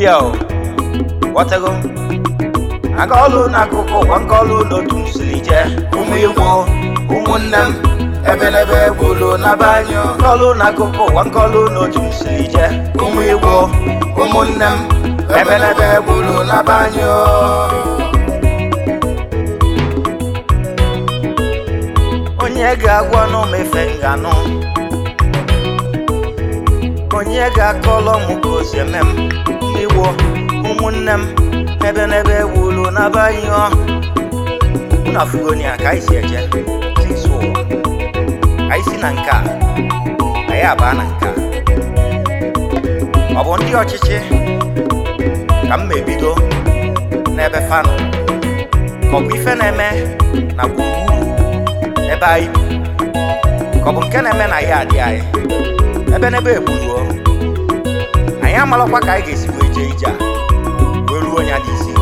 ya o ghọtago aga ọlụ n'akụkụ ụwa nke ọlụ n'otu m siri jee ụmụ igbo ụmụnne m ebelebe gbulu na be anyị o. Nke ọlụ n'akụkụ ụwa nke ọlụ n'otu m siri jee ụmụ igbo ụmụnne m ebelebe gbulu na be anyị o. onye ga-agwa n'omefe nganụ onye ga-akọlọ m ka o si eme m ndị Igbo ụmụnne m ebe n'ebe wulu n'abalị ọ unu afụgoni ya ka anyị si eje sisi ụwa anyị si na nke a anyị abaa na nke a ọ bụ ndị ọchịchị ka m mebido n'ebe fanụ ka ọ bụ ife na-eme na gburugburu ebe anyị bi ka ọ bụ nke na-eme na ya adị anyị ebe n'ebe egburuo anyị amalakwa ka anyị ga-esi wee jee ije a wee ruo ya n'isi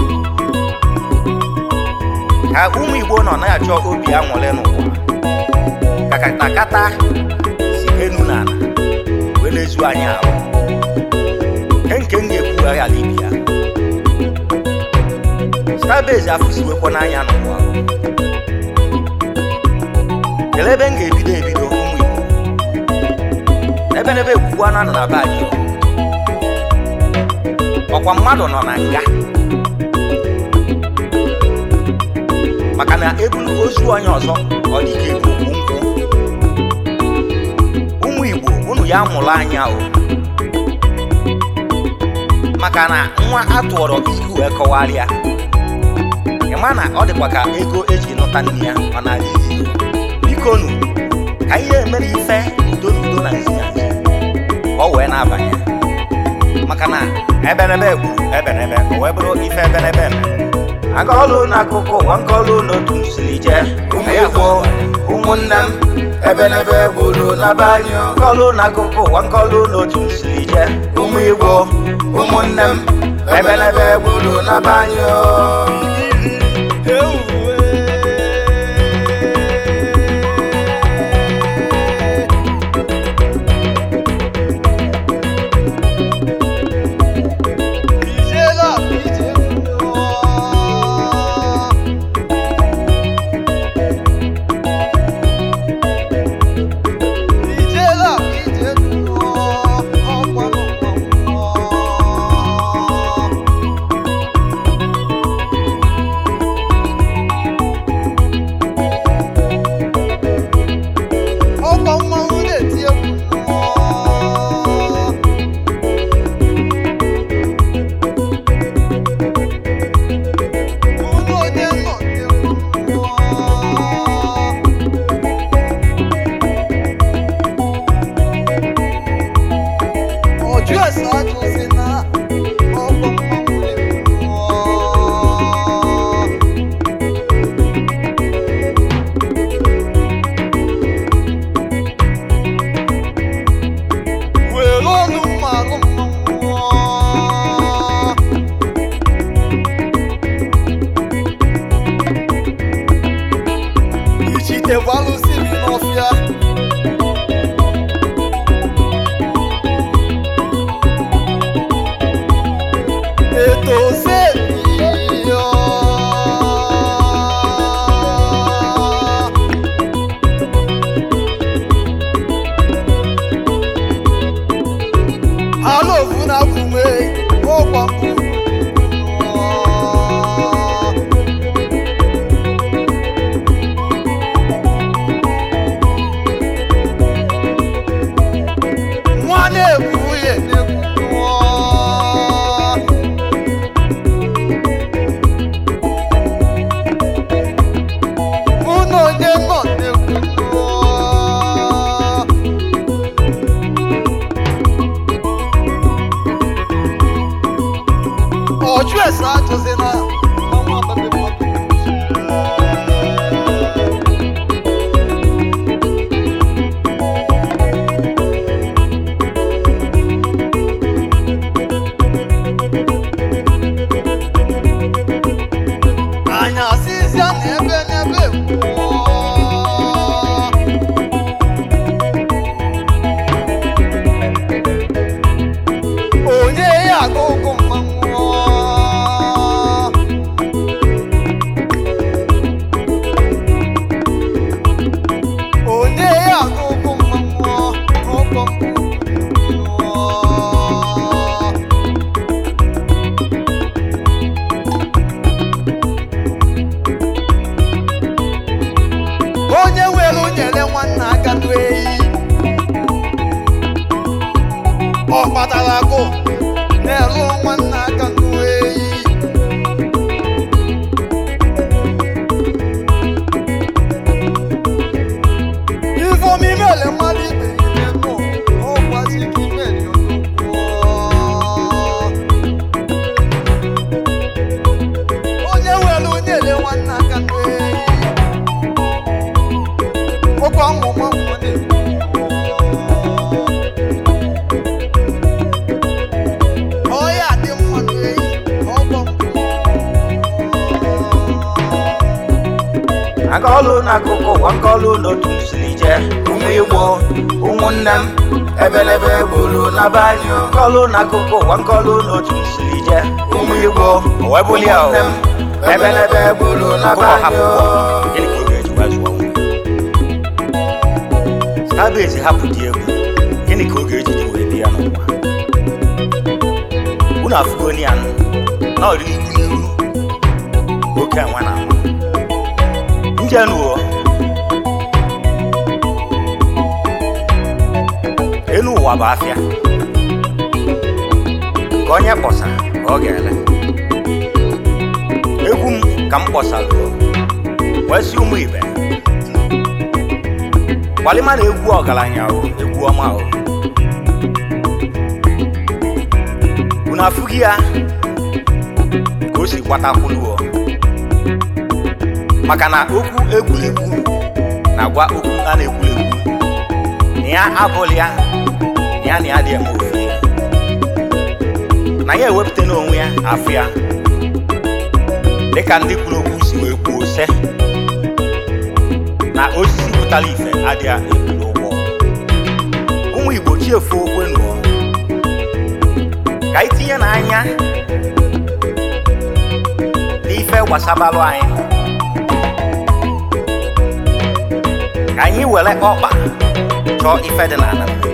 ka ụmụ igbo nọ na-achọ obi aṅụrị n'ụwa ka katakata si enu na ala wee na-ezu anyị ahụ nke nke m ga-ekwugharị ala ibi ya starbase afụsiwekwa n'anya n'ụwa kelee ebe m ga-ebido ebido ụmụ igbo ebe n'ebe ekwukwu anụ nọ na be anyị o. ọkwa mmadụ nọ na nga maka na ebulu ozu onye ọzọ ọ dị ka ebu okwu nkwụ ụmụ igbo unu ya mụrụ anya o maka na nwa atụọrọ ilu wee kọwarịa ịma na ọ dịkwa ka ego eji nụta nne ya ọ na-adị ilu biko nu ka ihe emere ife udo n'udo na nzi na nzi ka ọ wee na-abanye maka na ebenebe gburu ebenebe o wee bụrụ ife ebenebe mere aga ọlụ n'akụkụ ụwa nke ọlụ n'otu m siri jee ụmụ igbo ụmụnne m ebenebe gburu na be anyị o. Nke ọlụ n'akụkụ ụwa nke ọlụ n'otu m siri jee ụmụ igbo ụmụnne m ebenebe gburu na be anyị o. ọkọ mmanwụ na-eti egwu ụlọ onye nọ n'egwu ọjụ ese ajụzi na ọkọ mmanwụ na-egwu were ọnụ mmanụ mmanwụ ichite gbalụsi bi n'ọfịa eto sebiyo alovu na kume ọkwa mbụ nwa na-egwu nwunye na-egwu mụ na onye nọ na-egwu ọjụ ese ajụzi na ọnwa ababe mmadụ anyị asịzịa na ebe n'ebe kwuo onye ya aga ụgụ mmanwụ imele mmadụ ibe ime nụ ọgwazi ka imeli odogwu onye nwere onye ele nwanne aka n'eyi ụkwụ ọmụmụ ọmụmụ na-ekwu ọya dị mma n'eyi ọgbọ akọlụ n'akụkụ ụwa nkọlụ n'otu siri jee ụmụ igbo ụmụnne m ebelebe gburu na banyo nkọlụ n'akụkụ ụwa nkọlụ n'otu siri jee ụmụ igbo ụmụnne m ebelebe gburu na banyo Starbase hapụ dị egwu gịnị ka ọ ga-eji dị wee bịa n'ụwa unu afụgo ya na ọdị n'ihu n'ihu oke nwa na nwa njenuo enu ụwa bụ afịa ka onye kpọsa ka ọ ga-ele egwu m ka m kpọsaruo wee sị ụmụ ibe gbalịma na egwu ọgaranya o egwu ọma o unu afụghị ya ka o si gbatakwuluo maka na okwu egwuregwu na-agwa okwu a na-egwuregwu na ya abụghị ya na ya na ya dị eme ofe na ya ewepụta n'onwe ya afụ ya dịka ndị kwuru okwu si wee kwuo se na osisi pụtara ife adịghị ebulu ụgbọ ụmụ igbo chiefu okwe nụọ ka anyị tinye n'anya n'ife gbasabalụ anyị ka anyị were ọkpa chọọ ife dị n'ala mmiri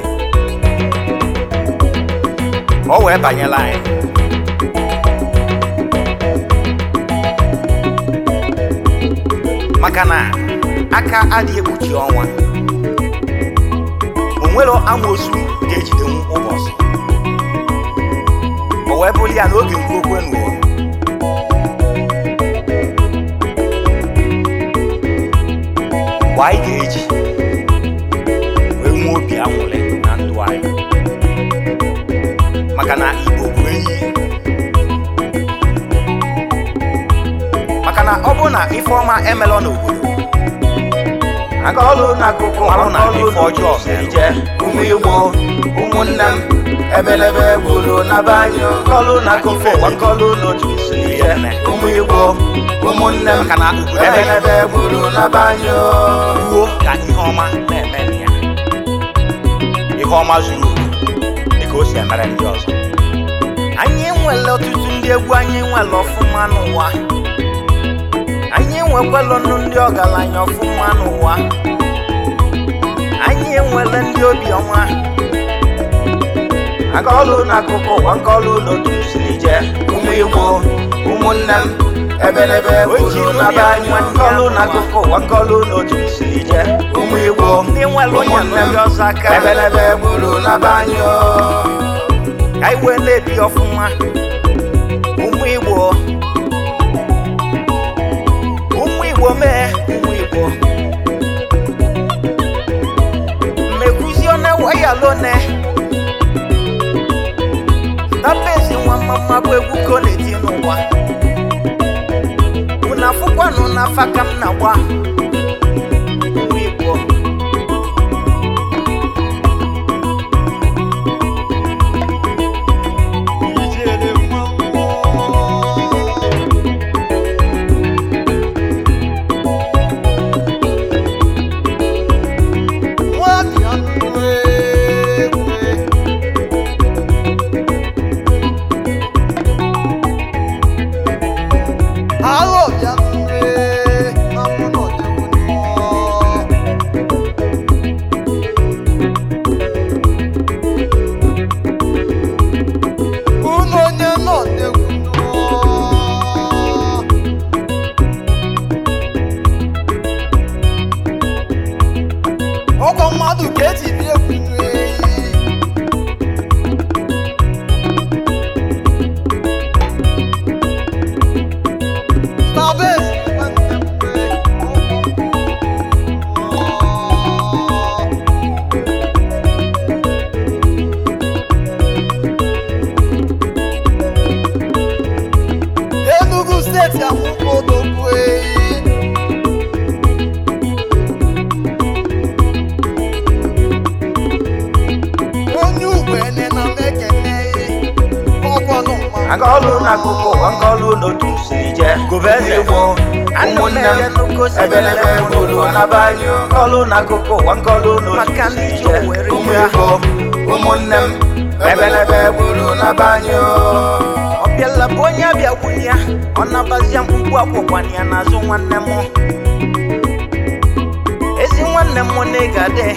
ka ọ wee banyela anyị maka na aka adịghị ekpuchi ọnwa o nwere amoosu ga-ejidenwu ụbọchị o wee bụrụ ya n'oge nkwokwe nuo mgbe anyị ga-eji wee nwee obi anwụrị na ndụ anyị maka na igbo bụ enyi maka na ọ bụ na ife ọma emelọ n'obodo aka ọlụ n'akụkụ ahụ na ife ọjọọ ije ụmụ igbo ụmụnne m ebelebe gburu na banyo nkọlụ n'akụkụ ụwa nkọlụ n'otu si ije ụmụ igbo ụmụnne m ka na ebelebe gburu na banyo ruo ka ihe ọma na-eme na ya ihe ọma zuru oke dịka o si emere ndị ọzọ anyị nwere ọtụtụ ndị egwu anyị nwere ọfụma n'ụwa anyị enwekwala nụ ndị ọgaranya ọfụma n'ụwa anyị enwele ndị obiọma aka ọlụ n'akụkụ ụwa nke ọlụ n'otu siri jee ụmụ igbo ụmụnne m ebelebe gburu na be anyị nke ọlụ n'akụkụ ụwa nke ọlụ n'otu siri jee ụmụ igbo ndị nwere ụmụnne m ebelebe gburu na be anyị o. ka anyị wee na-ebi ọfụma ụmụ igbo ụmụ igbo mee ụmụ igbo mmekwuzi one wayalone Starbase nwa mama bụ egwu ka ọ na-eti n'ụwa unu afụkwanụ n'afa ka m na-agba ụmụ igbo ijele mmanwụ nwabịa nwe ekwe aghọ bịa nwe amụ n'ọdịgwu unu onye n'ọdịgwu ọkwa mmadụ ka eji bie egwu eyi Starbase nwanne m nwe. akọlụ n'akụkụ ụwa nkọlụ n'otu siri jee gobeze igbo ụmụnne m ebelebe gburu n'aba anyị nkọlụ n'akụkụ ụwa nkọlụ n'otu siri jee ụmụ igbo ụmụnne m ebelebe gburu n'aba anyị ọbịala bụ onye abịa gwunye ya ọ nabazia mkpukpu akwụkwanye ya n'azụ nwanne m ezi nwanne m na ị ga-adị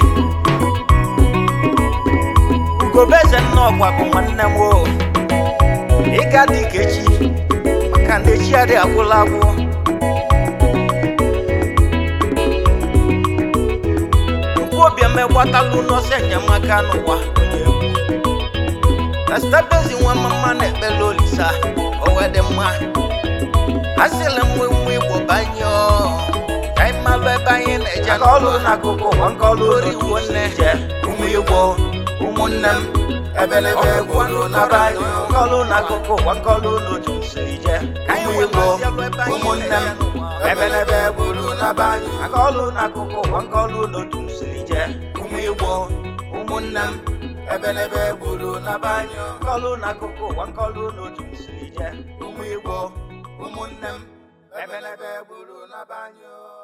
ugobeze nnọọgwa bụ nwanne m o ị ga-adị ka echi maka na echi adị agwụla agwụ okwuobiam egbatalụ n'ọsọ enyemaka n'ụwa onye egwu na stabezi nwa mama na-ekpele olisa owe dị mma asịla m nwe igbo banye ọ ka anyị malụ ebe anyị na-eje nkọlụ n'akụkụ ụwa nkọlụ ori igbo nne ụmụ igbo ụmụnne m ebelebe gwụrụ n'aba anyị nkọlụ n'akụkụ ụwa nkọlụ n'otu siri je ụmụ igbo ụmụnne m ebelebe gwụrụ n'aba anyị nkọlụ n'akụkụ ụwa nkọlụ n'otu siri je ụmụ igbo ụmụnne m ebelebe gwụrụ n'aba anyị nkọlụ n'akụkụ ụwa nkọlụ n'otu siri je ụmụ igbo ụmụnne m ebelebe gwụrụ n'aba anyị